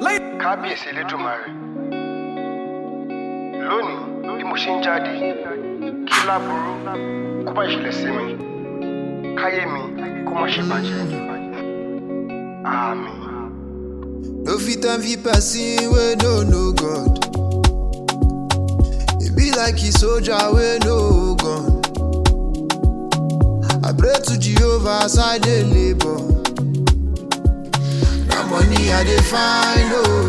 kábíyèsí elédùnmarè lónìí bí mo ṣe ń jáde kí láburú kó má ṣẹlẹ̀ sí mi káyé mi kó má ṣe bàjẹ́ àmín. No fit envy person wey no know God. E be like a soldier wey no gun. I pray to Jehovah as I dey labour. Na money I dey find oh.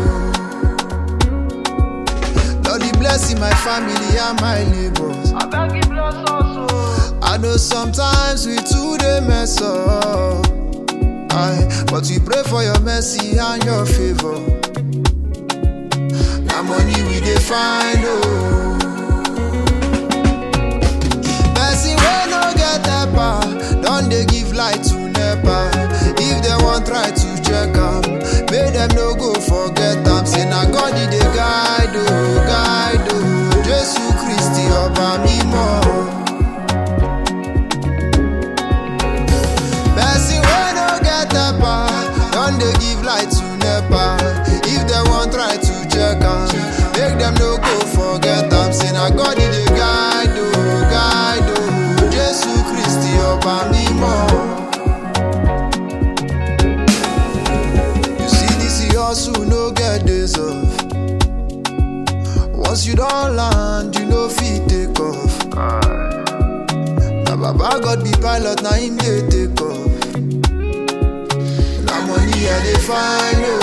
Lord dey bless my family and my neighbors. abeg give bless us o. I know sometimes we too dey mess up. Aye, but we pray for your mercy and your favor. Na money we dey find oh. Person wey no get helper don dey give light to nepa. If dem wan try to check am, make dem no go forget am. Say na God e dey guide o, guide o. Jesu Kristi ọba mímọ́. Person wey no get helper don dey give light to nepa. If dem wan try to check am, make dem no go forget am. Say na God e dey guide o, guide o. Jesu Kristi ọba mímọ́. You see this hustle no get days off. Once you don land, you no fit take off. Na baba God be pilot, na him dey take off. Na money I dey find oh.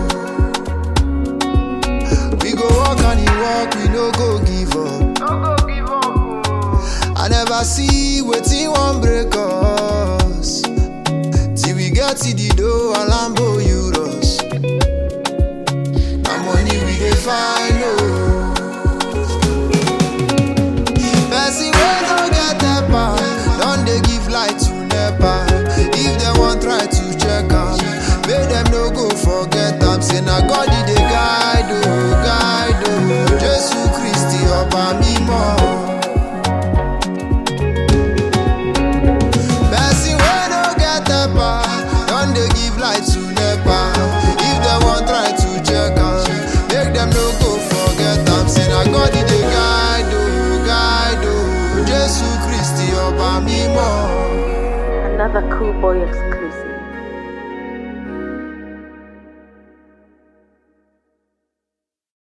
We go work and e work, we no go give up. no go give up o. I never see wetin wan break us. Till we get to the door and Lambo Euros. Na money we dey find oh. Person wey no get helper don dey give light to nepa. If dem wan try to check am, make dem no go forget am. Say na God e dey guide o, guide o. Jesu Kristi ọba mímọ́. Person wey no get helper don dey give light to nepa. If dem wan try to check am, make dem no go forget am. Say na God e dey guide o, guide o. Jesu Kristi ọba mímọ́. Another cool boy exclusive.